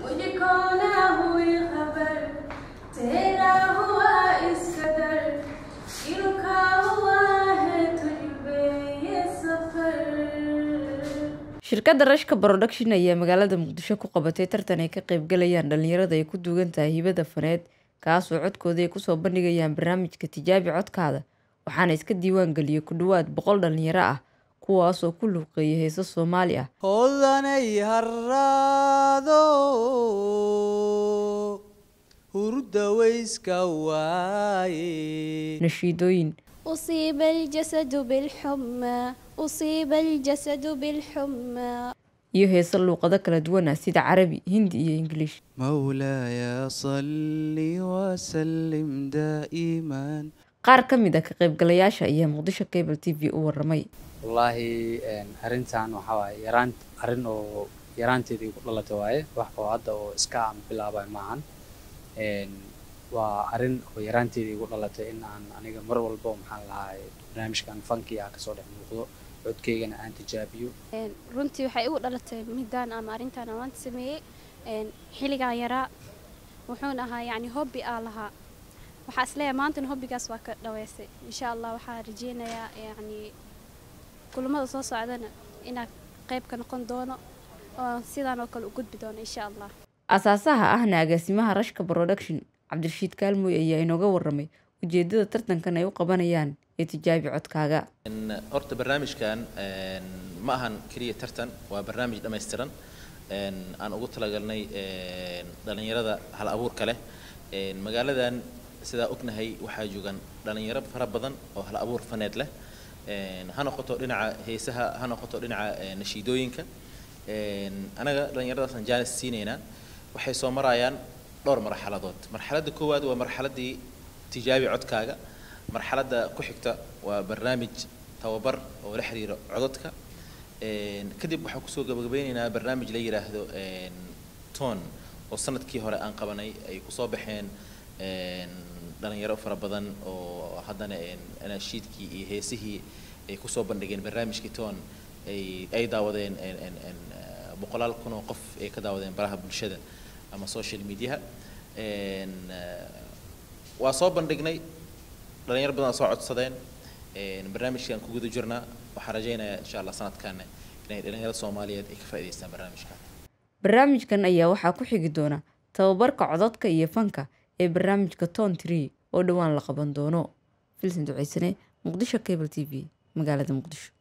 मुझे कौन हुई खबर तेरा हुआ इस कदर कि रुका हुआ है तुझ पे ये सफर shirkadda rashka production ayaa magaalada muqdisho ku qabatay tartan ay ka qaybgalayaan dhalinyarada ay ku duugan tahay hibada faneed kaasoo codkooda ay kusoo bandhigayaan barnaamijka tijaabi codkaada waxaana iska diiwaan geliyey ku dhowaad boqol dhalinyaro ah kuwaasoo ku luuqeeya heeso soomaali ah hodanay haraado hurda wayska waaye nashiidooyin أصيب الجسد بالحمى أصيب الجسد بالحمى iyo heeso luuqado kala duwan ah sida carabi hindi iyo ingiliish مولاي صل وسلم دائما qaar ka mid ah ka qaybgalayaasha ayaa muqdisho cable t v u waramay wallaahi arrintan waxaa waaye yaraan arrin oo yaraanteedii ku dhalatay waaye wax oo hadda oo iska aan bilaabay maahan Een, waa arrin oo yaraanteedii igu dhalatay in aan aniga mar walba maxaan lahaa barnaamijkan funky ah kasoo dhex muuqdo codkeygana aan tijaabiyo Een, runtii waxay igu dhalatay midaan ama arrintan aan maanta sameeyey Een, xilligaan yaraa wuxuuna ahaa yacni hobby aan lahaa waxaa isleeyahay maantana hobbigaas waa ka dhaweystay insha allah waxaa rajeynayaa yacni kulamada soo socdana inaan qayb ka noqon doono oo sidaan oo kale u gudbi doono insha allah asaasaha ahna agaasimaha rashka production cabdirashiid kaalmooy ayaa inooga waramay ujeedada tartankan ay u qabanayaan ee tijaabi codkaaga horta barnaamijkan een, ma ahan keliya tartan waa barnaamij dhammaystiran een, aan ugu talagalnay een, dhalinyarada hal abuurka leh Een, magaaladan sidaa ognahay waxaa joogan dhalinyaro fara badan oo hal abuur faneed leh Een, ha noqoto dhinaca heesaha ha noqoto dhinaca een, nashiidooyinka Een, anaga dhalinyaradaasaan jaanis siinaynaa waxay soo marayaan dhowr marxaladood marxaladda koowaad waa marxaladdii tijaabi codkaaga marxaladda ku xigta waa barnaamij tababar oo la xiriira codadka Een, kadib waxaan kusoo gabagabeynaynaa barnaamij la yidhaahdo een, ton oo sanadkii hore aan qabanay ay kusoo baxeen een, dhalinyaro fara badan oo haddana een, anashiidkii iyo heesihii ay kusoo bandhigeen barnaamijkii ton ay ay daawadeen een, een, een, eh, boqolaal kun oo qof ay ka daawadeen baraha bulshada ama social mediaha Een, eh, waa soo bandhignay dhalinyaro badan soo codsadeen Een, barnaamijkan ku guda jirnaa waxaan rajaynayaa insha allah sanadkan inay dhalinyarada soomaaliyeed ay ka faa'iidaystaan barnaamijkan barnaamijkan ayaa waxaa ku xigi doona tababarka codadka iyo fanka ee barnaamijka ton tree oo dhowaan la qaban doono filsan duceysane muqdisho cable t v magaalada muqdisho